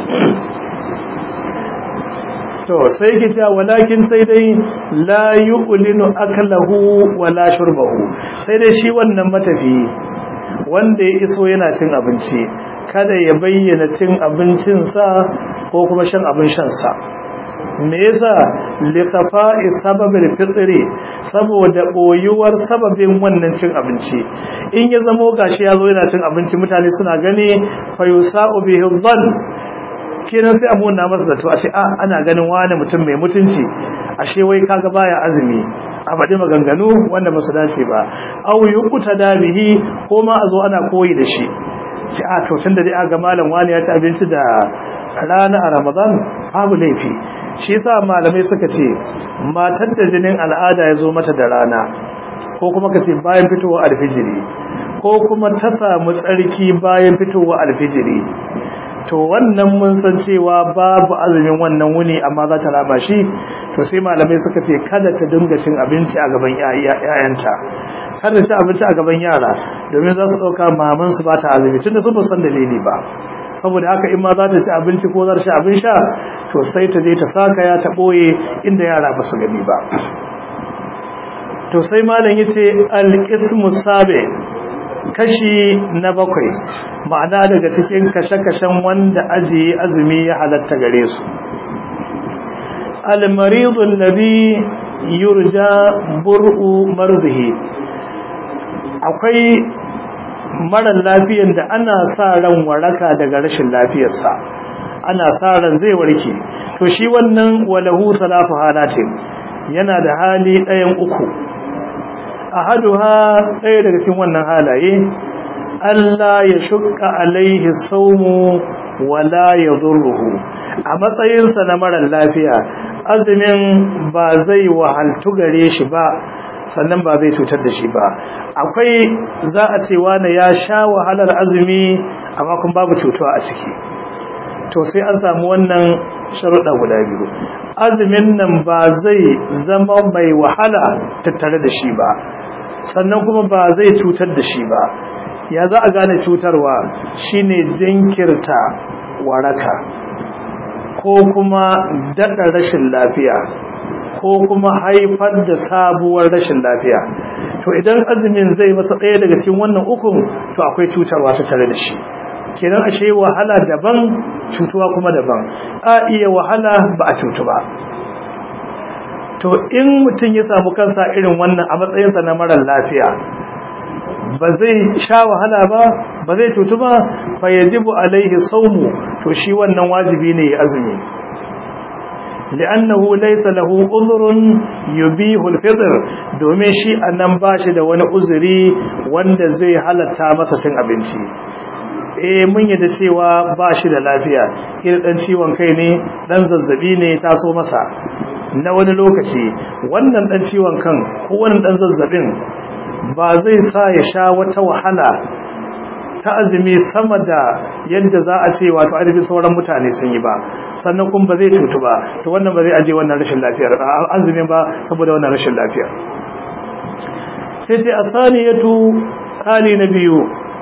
to sai ke cewa walakin sai dai la yu'linu aklahu wala shurbahu sai dai shi wannan matafi wanda ya iso yana cin abinci kada ya bayyana cin abincinsa ko kuma shan abin shansa me yasa li khafa'i sababil fitri saboda boyuwar sababin wannan cin abinci in ya zamo gashi yazo yana cin abinci mutane suna gani fa yusa'u bihi dhann kenan sai abu na masa zato ashe a ana ganin wani mutum mai mutunci ashe wai kaga baya azumi a faɗi maganganu wanda ba su dace ba au yuqta dabihi ko ma a zo ana koyi da shi ci a to tunda dai aga malam wani ya ci abinci da rana a ramadan babu laifi shi yasa malamai suka ce matar da jinin al'ada ya zo mata da rana ko kuma ka ce bayan fitowa alfijiri ko kuma ta samu tsarki bayan fitowa alfijiri to wannan mun san cewa babu azumin wannan wuni amma za ta raba shi to sai malamai suka ce kada ta dinga cin abinci a gaban yayanta kada ta abinci a gaban yara domin za su ɗauka maman su ba ta azumi tunda su ba san dalili ba saboda haka in ma za ta ci abinci ko za ta ci abin sha to sai ta je ta saka ya ta ɓoye inda yara ba su gani ba to sai malam yace al-ismu sabi kashi na bakwai ma'ana daga cikin kashe-kashen wanda ajiye azumi ya halatta gare su al-maridun nabi yurja bur'u marzihi akwai marar lafiyan da ana sa ran waraka daga rashin lafiyarsa ana sa ran zai warke to shi wannan walahu salafu halatin yana da hali ɗayan uku ahaduha ɗaya daga cikin wannan halaye Allah ya shukka alaihi saumu wala yadurruhu a matsayinsa na marar lafiya azumin ba zai wahaltu gare shi ba sannan ba zai cutar da shi ba akwai za a ce wani ya sha wahalar azumi amma kuma babu cutuwa a ciki to sai an samu wannan sharuɗa guda biyu azumin nan ba zai zama mai wahala tattare da shi ba sannan kuma ba zai cutar da shi ba ya za a gane cutarwa shine jinkirta waraka ko kuma daɗa rashin lafiya ko kuma haifar da sabuwar rashin lafiya to idan azumin zai masa ɗaya daga cikin wannan ukun to akwai cutarwa ta tare da shi kenan ashe wahala daban cutuwa kuma daban a iya wahala ba a cutu ba to in mutum ya samu kansa irin wannan a matsayinsa na marar lafiya ba zai sha wahala ba ba zai cutu ba fa yajibu alaihi saumu to shi wannan wajibi ne ya azumi li'annahu laysa lahu udhrun yubihu al-fitr domin shi annan bashi da wani uzuri wanda zai halatta masa cin abinci eh mun yadda cewa bashi da lafiya irin dan ciwon kai ne dan zazzabi ne taso masa na wani lokaci wannan dan ciwon kan ko wannan dan zazzabin ba zai sa ya sha wata wahala ta azumi sama da yadda za a ce wato ainihin sauran mutane sun yi ba sannan kuma ba zai cutu ba to wannan ba zai aje wannan rashin lafiyar azumin ba saboda wannan rashin lafiyar sai ce asaniyatu hali na biyu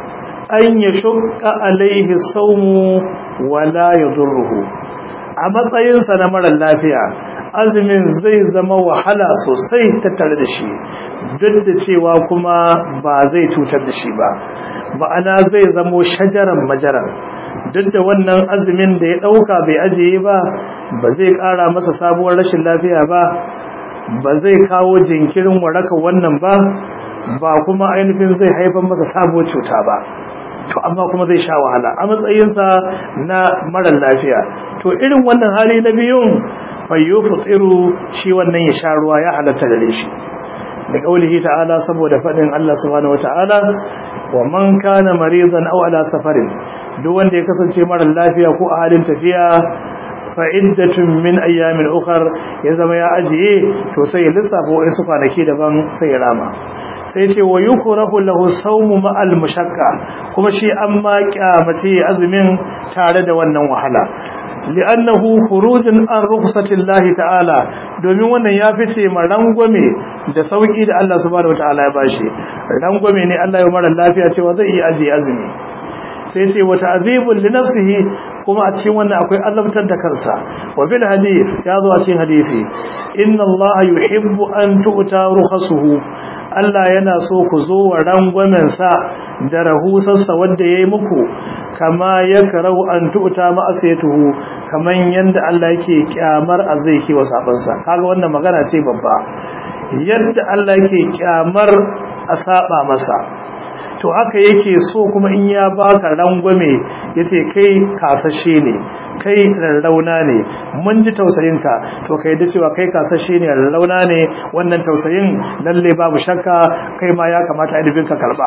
an ya shukka alaihi saumu wala yadurruhu a matsayinsa na marar lafiya azumin zai zama wahala sosai tattare da shi duk da cewa kuma ba zai cutar da shi ba ma'ana zai zamo shajaran majaran duk da wannan azumin da ya ɗauka bai ajiye ba ba zai ƙara masa sabuwar rashin lafiya ba ba zai kawo jinkirin waraka wannan ba ba kuma ainihin zai haifar masa sabuwar cuta ba to amma kuma zai sha wahala a matsayinsa na marar lafiya to irin wannan hali na biyun fayyufu tsiru shi wannan ya sha ruwa ya halatta gare shi da kaulihi ta'ala saboda fadin Allah subhanahu wata'ala wa man kana maridan aw ala safarin duk wanda ya kasance mara lafiya ko a halin tafiya fa iddatun min ayyamin ukhar ya zama ya ajiye to sai ya lissafa wasu kwanaki daban sai ya rama sai ce wa yukrahu lahu sawmu ma'al mushaqqa kuma shi an ma kyamace azumin tare da wannan wahala li'annahu khurujun an rukhsatillahi ta'ala domin wannan ya fice ma rangwame da sauki da Allah subhanahu wataala ya bashi rangwame ne Allah ya mara lafiya cewa zai iya ajiye azumi sai ce wa ta'zibul li nafsihi kuma a cikin wannan akwai azabtar da kansa wa bil hadith ya zo a cikin hadisi inna Allah yuhibbu an tu'ta rukhasuhu Allah yana so ku zo wa rangwamensa da rahusarsa wanda ya yi muku kama ya karau an tu'ta ma'asiyatuhu kaman yanda Allah yake kyamar azaiki wa sabansa kaga wannan magana ce babba yadda Allah yake kyamar a saba masa to haka yake so kuma in ya baka rangwame yace kai kasashe ne kai rarrauna ne mun ji tausayinka to kai da cewa kai kasashe ne rarrauna ne wannan tausayin lalle babu shakka kai ma ya kamata aidibin ka karba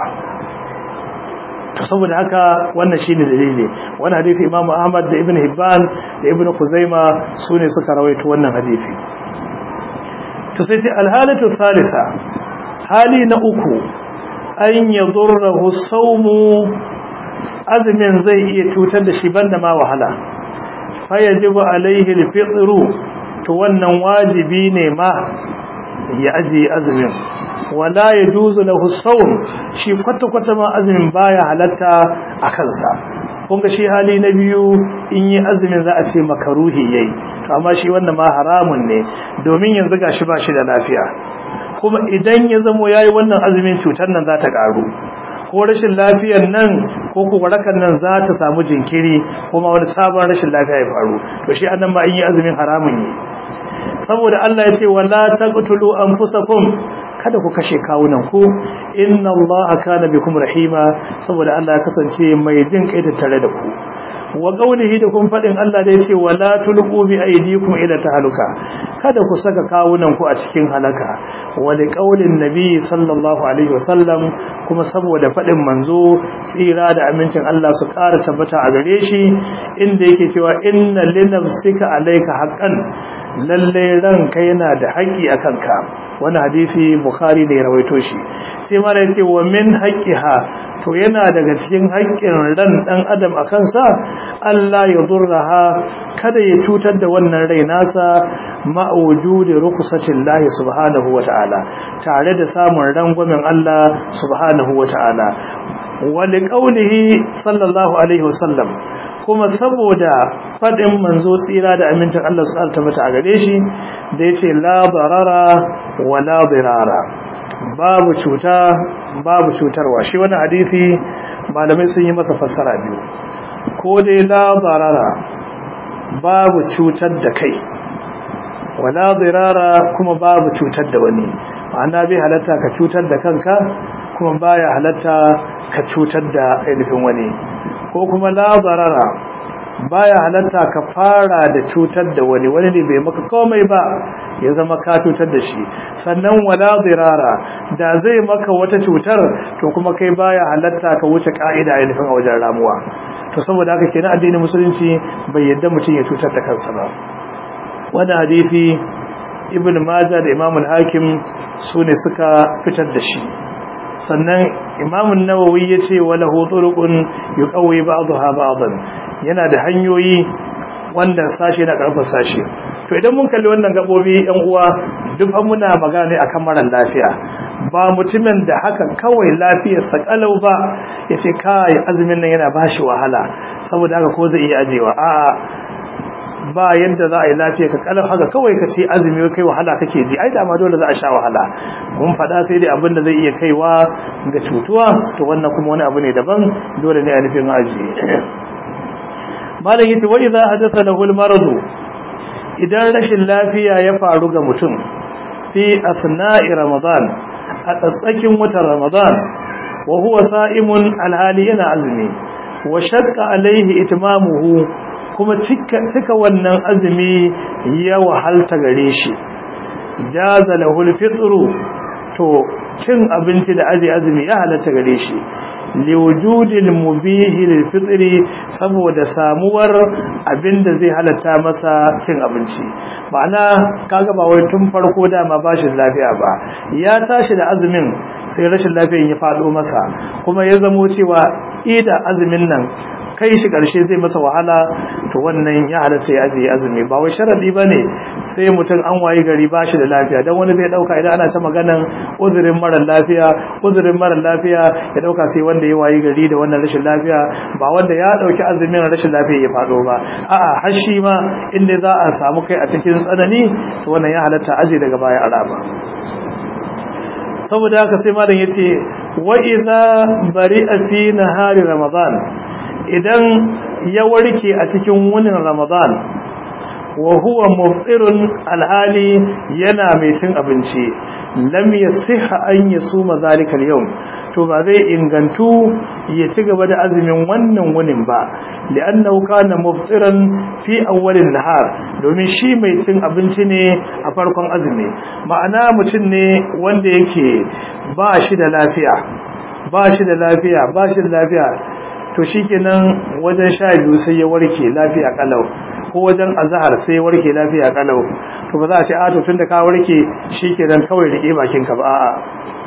to saboda haka wannan shine dalili wannan hadisi Imam Ahmad da Ibn Hibban da Ibn Khuzaima sune suka rawaito wannan hadisi to sai sai alhalatu thalitha hali na uku an yadurruhu sawmu azumin zai iya cutar da shi banda ma wahala fa yajibu alaihi alfitru to wannan wajibi ne ma ya aje azumin wala yajuzu lahu sawm shi kwata kwata ma azumin baya halatta a kansa kun ga shi hali na biyu in yi azumin za a ce makaruhi yayi amma shi wannan ma haramun ne domin yanzu gashi ba shi da lafiya kuma idan ya zamo yayi wannan azumin cutar nan za ta karu ko rashin lafiyar nan ko kuma warakan nan za ta samu jinkiri kuma wani sabon rashin lafiya ya faru to shi annan ma in yi azumin haramun ne saboda Allah ya ce wala taqtulu anfusakum kada ku kashe kawunan ku inna allaha kana bikum rahima saboda Allah ya kasance mai jin kai tare da ku wa qawlihi da kun fadin Allah da yace wala tulqu bi aydikum ila tahaluka kada ku saka kawunan ku a cikin halaka wa li qaulin nabi sallallahu alaihi wasallam kuma saboda fadin manzo tsira da amincin Allah su ƙara tabbata a gare shi inda yake cewa inna linafsika alayka haqqan lalle ranka yana da haƙƙi a kanka wani hadisi bukhari ne ya rawaito shi sai mara yace wa min haqqiha to yana daga cikin haƙƙin ran ɗan adam a kansa Allah ya durraha kada ya cutar da wannan rai nasa ma'auju da rukusacin lahi subhanahu wa ta'ala tare da samun rangwamen Allah subhanahu wa ta'ala wani ƙaunihi sallallahu alaihi wasallam kuma saboda faɗin manzo tsira da amincin Allah su alta mata a gare shi da ya ce la barara wa la birara babu cuta babu cutarwa shi wani hadisi malamai sun yi masa fassara biyu ko dai la barara babu cutar da kai wala dirara kuma babu cutar da wani ma'ana bai halatta ka cutar da kanka kuma baya halatta ka cutar da ainihin wani ko kuma la barara baya halatta ka fara da cutar da wani wani ne bai maka komai ba ya zama ka cutar da shi sannan wala dirara da zai maka wata cutar to kuma kai baya halatta ka wuce ka'ida ya nufin a wajen ramuwa to saboda haka kenan addinin musulunci bai yadda mutum ya cutar da kansa ba wannan hadisi ibn majah da imam al-hakim su ne suka fitar da shi sannan imam an-nawawi yace wala turuqun yuqawi ba'daha ba'dan yana da hanyoyi wanda sashe na karfin sashe to idan mun kalli wannan gabobi yan uwa duk an muna magana ne akan marar lafiya ba mutumin da haka kawai lafiyar sa kalau ba yace kai azumin nan yana bashi wahala saboda haka ko zai iya ajewa a'a ba yadda za a yi lafiya ka kalau haka kawai ka ce azumi kai wahala kake ji ai dama dole za a sha wahala mun faɗa sai dai abin da zai iya kaiwa ga cutuwa to wannan kuma wani abu ne daban dole ne a nufin aji malam yace wa idza hadatha lahu al-marad idan rashin lafiya ya faru ga mutum fi asna'i ramadan a tsatsakin watan ramadan wa huwa sa'imun alhali yana azumi wa shaqqa alaihi itmamuhu kuma cika wannan azumi ya wahalta gare shi jaza lahul fitru to cin abinci da aji azumi ya halatta gare shi liwujudil mubihi lil fitri saboda samuwar abinda zai halatta masa cin abinci ma'ana kaga ba wai tun farko dama bashin lafiya ba ya tashi da azumin sai rashin lafiyan ya fado masa kuma ya zamo cewa ida azumin nan kai shi ƙarshe zai masa wahala to wannan ya halatta ya ajiye azumi ba wai sharadi ba ne sai mutum an wayi gari ba shi da lafiya don wani zai ɗauka idan ana ta maganan uzurin mara lafiya uzurin mara lafiya ya ɗauka sai wanda ya wayi gari da wannan rashin lafiya ba wanda ya ɗauki azumin rashin lafiya ya faɗo ba a'a har shi ma inda za a samu kai a cikin tsanani to wannan ya halatta aje daga baya araba saboda haka sai malam yace wa idza bari'a fi nahari ramadan idan ya warke a cikin wunin ramadan wa huwa muftirun alhali yana mai cin abinci lam yasiha an yasuma zalika al-yawm to ba zai ingantu ya ci gaba da azumin wannan wunin ba li'annahu kana muftiran fi awwalin nahar domin shi mai cin abinci ne a farkon azumi ma'ana mutum ne wanda yake ba shi da lafiya ba shi da lafiya ba shi da lafiya to shikenan wajen sha biyu sai ya warke lafiya kalau ko wajen azhar sai ya warke lafiya kalau to ba za a ce a to tunda ka warke shikenan kawai rike bakin ka ba a'a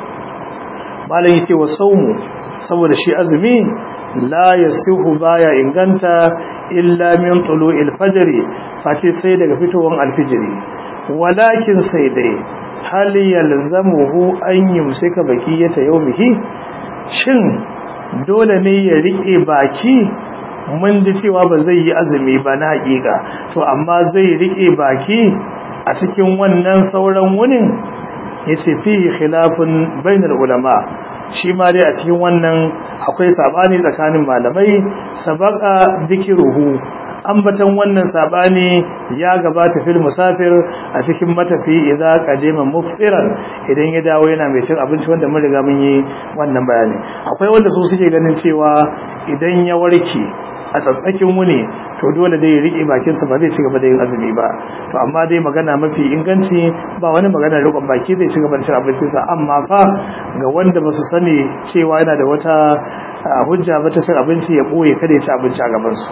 malam yace wa saumu saboda shi azumi la yasihu baya inganta illa min tulu'il fajr face sai daga fitowar alfijiri walakin sai dai hal yalzamuhu an yumsika bakiyata yawmihi shin dole ne ya rike baki mun ji cewa ba zai yi azumi ba na hakika to amma zai rike baki a cikin wannan sauran wunin yace fihi khilafun bainal ulama shi ma dai a cikin wannan akwai sabani tsakanin malamai sabaka dhikruhu ambatan wannan sabani ya gabata fil musafir a cikin matafi idza qadima muftiran idan ya dawo yana mai cin abinci wanda mun riga mun yi wannan bayani akwai wanda su suke ganin cewa idan ya warke a tsatsakin wuni to dole dai ya rike bakinsa ba zai ci gaba da yin azumi ba to amma dai magana mafi inganci ba wani magana rikon baki zai ci gaba da cin abincinsa amma fa ga wanda ba su sani cewa yana da wata hujja ba ta cin abinci ya ɓoye kada ya ci abinci a gabansu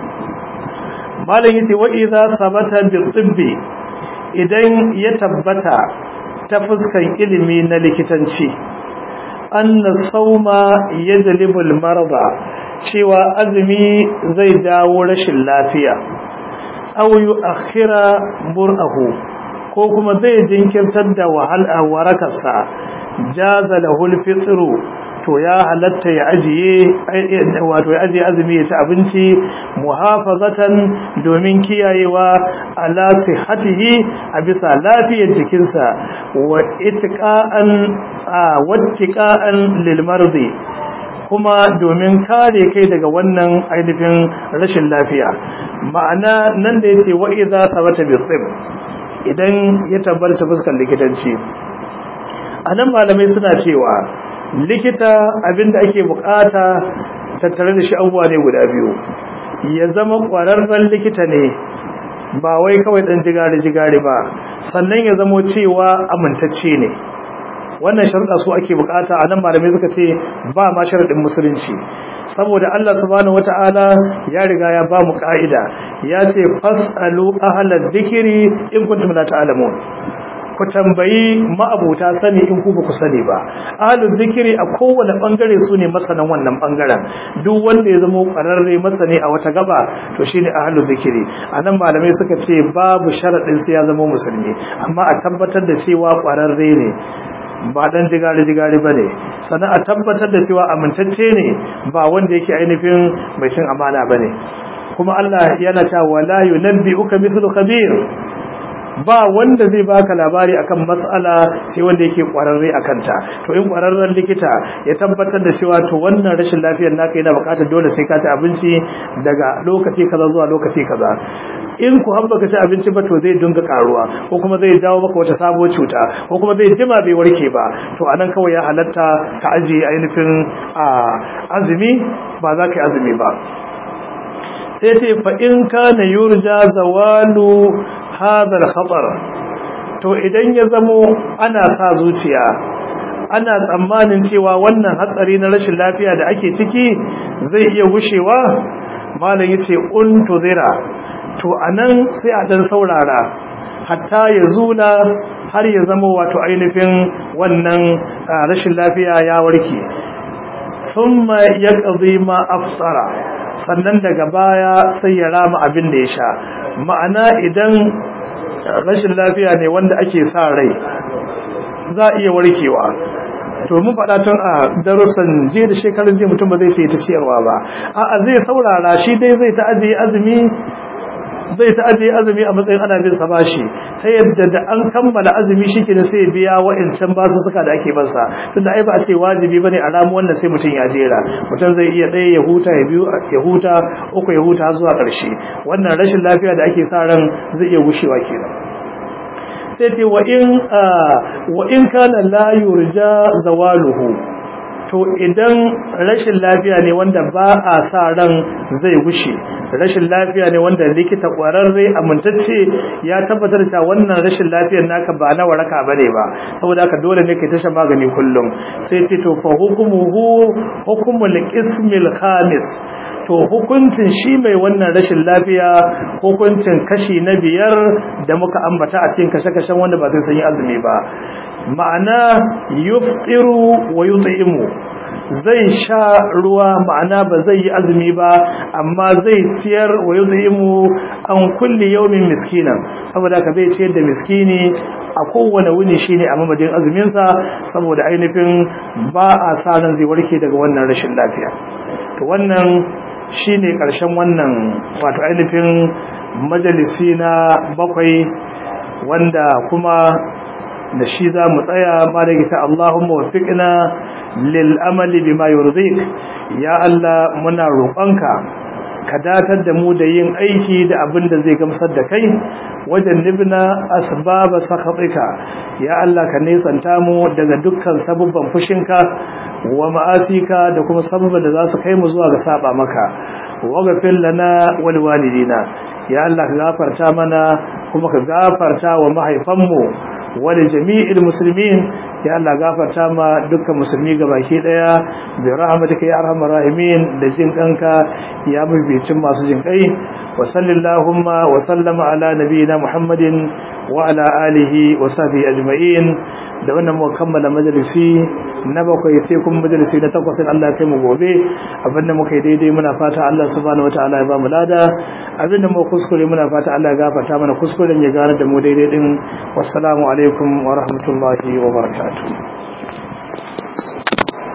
malam yace wa idza sabata bi tibbi idan ya tabbata ta fuskan ilimi na likitanci anna sauma yajlibul marada cewa azumi zai dawo rashin lafiya aw yu'akhkhira bur'ahu ko kuma zai jinkirtar da wahala warakarsa jaza lahul fitru to ya halatta ya ajiye wato ya ajiye azumi ya ci abinci muhafazatan domin kiyayewa ala sihhatihi a bisa lafiyar jikinsa wa itqa'an wattiqa'an lil mardi kuma domin kare kai daga wannan ainihin rashin lafiya ma'ana nan da yace wa idza sabata bi idan ya tabbata fuskar likitanci anan malamai suna cewa likita abinda ake bukata tattare da shi abubuwa ne guda biyu ya zama kwararren likita ne ba wai kawai dan jigare-jigare ba sannan ya zamo cewa amintacce ne wannan sharuɗa su ake bukata a nan malamai suka ce ba ma sharaɗin musulunci saboda Allah subhanahu wata'ala ya riga ya ba mu ka'ida ya ce fas'alu ahlal dhikri in kuntum la ta'lamun ku tambayi ma'abuta sani in ku ba ku sani ba ahlul zikiri a kowane bangare su ne masanan wannan bangaren duk wanda ya zama kwararre masani a wata gaba to shine ahlul zikiri anan malamai suka ce babu sharadin sai ya zama musulmi amma a tabbatar da cewa kwararre ne ba dan jigare jigare bane sannan a tabbatar da cewa amintacce ne ba wanda yake ainihin mai cin amana bane kuma Allah yana cewa wala yunabbi'uka mithlu khabir ba wanda zai baka labari akan mas'ala sai wanda yake kwararre akan ta to in kwararren likita ya tabbatar da cewa to wannan rashin lafiyar naka yana bukatar dole sai ka ci abinci daga lokaci kaza zuwa lokaci kaza in ku har baka ci abinci ba to zai dinga karuwa ko kuma zai dawo maka wata sabuwar cuta ko kuma zai jima bai warke ba to anan kawai ya halatta ka ajiye ainihin azumi ba za ka yi azumi ba sai ce fa in kana yurja zawalu hadar khatar to idan ya zamo ana sa zuciya ana tsammanin cewa wannan hatsari na rashin lafiya da ake ciki zai iya gushewa malam yace untuzira to anan sai a dan saurara hatta ya zula har ya zama wato ainihin wannan rashin lafiya ya warke thumma yaqdi ma afsara sannan daga baya sai ya rama abin da ya sha ma'ana idan rashin lafiya ne wanda ake sa rai za a iya warkewa to mun faɗa tun a darussan je da shekarun je mutum ba zai ce ta ciyarwa ba a'a zai saurara shi dai zai ta ajiye azumi zai ta ajiye azumi a matsayin ana bin sa bashi ta yadda da an kammala azumi shike da sai biya wa'ancan basu suka da ake bansa tunda ai ba a ce wajibi bane a ramu wannan sai mutum ya jera mutum zai iya ɗaya ya huta ya biyu ya huta uku ya huta zuwa ƙarshe wannan rashin lafiya da ake sa ran zai iya gushewa kenan sai ce wa in wa in kana la yurja zawaluhu to idan rashin lafiya ne wanda ba a sa ran zai gushe rashin lafiya ne wanda likita kwararre amintacce ya tabbatar cewa wannan rashin lafiyar naka ba na waraka bane ba saboda haka dole ne kai tasha magani kullum sai ce to fa hukumuhu hukumul ismil khamis to hukuncin shi mai wannan rashin lafiya hukuncin kashi na biyar da muka ambata a cikin kashe-kashen wanda ba sai sun yi azumi ba ma'ana yuftiru wa yut'imu zai sha ruwa ma'ana ba zai yi azumi ba amma zai ciyar wa yut'imu an kulli yawmin miskinan saboda ka zai ciyar da miskini a kowane wuni shine a mamadin azumin sa saboda ainihin ba a sa ran zai warke daga wannan rashin lafiya to wannan shine karshen wannan wato ainihin majalisi na bakwai wanda kuma da shi za mu tsaya ba da gita Allahumma wafiqna lil amali bima yurdik ya Allah muna roƙonka ka datar da mu da yin aiki da abin da zai gamsar da kai wajen nibna asbaba sakhatika ya Allah ka nesanta mu daga dukkan sabubban fushinka wa ma'asika da kuma sabubban da za su kai mu zuwa ga saba maka waghfir lana wal walidina ya Allah ka gafarta mana kuma ka gafarta wa mahaifanmu wal jami'il muslimin ya Allah gafarta ma dukkan musulmi gabaki daya bi rahmatika ya arhamar rahimin da jin kanka ya mabicin masu jin kai wa sallallahu wa sallama ala nabiyyina muhammadin wa ala alihi wa sahbihi ajma'in da wannan mu kammala majalisi na bakwai sai kuma majalisi na takwas in Allah ya kai mu gobe abinda muka yi daidai muna fata Allah subhanahu wataala ya ba mu lada abinda mu kuskure muna fata Allah ya gafarta mana kuskuren ya gane da mu daidai din wassalamu alaikum wa rahmatullahi wa barakatuh